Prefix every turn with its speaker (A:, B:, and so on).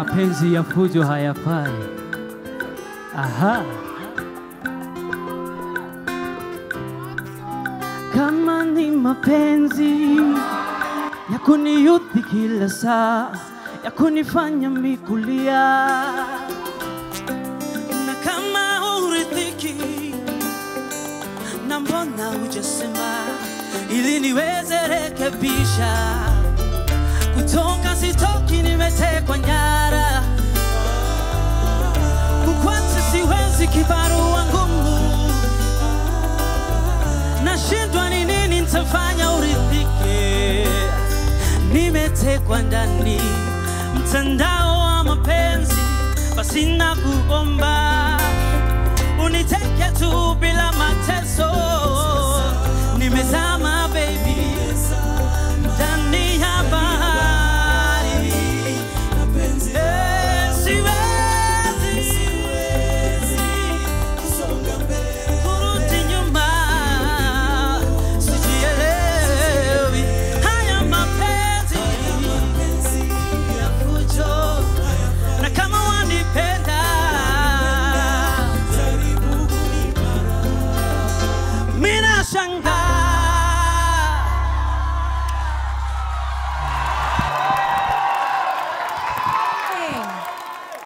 A: mapenzi ya fujo hayafai. Aha. Kama ni mapenzi ya kuniyudhi kila saa, ya kunifanya mikulia,
B: na kama huridhiki na mbona hujasema ili niweze rekebisha kutoka sitoki nimetekwa nyara kukwati siwezi kibarua ngumu nashindwa ni nini nitafanya uridhike nimetekwa ndani mtandao wa mapenzi basi na kuomba uniteke tu bila mateso nimezama baby ndani ya bahari Eh, siwezi kurudi nyuma sijielewi haya mapenzi ya fujo na kama wanipenda mina shanga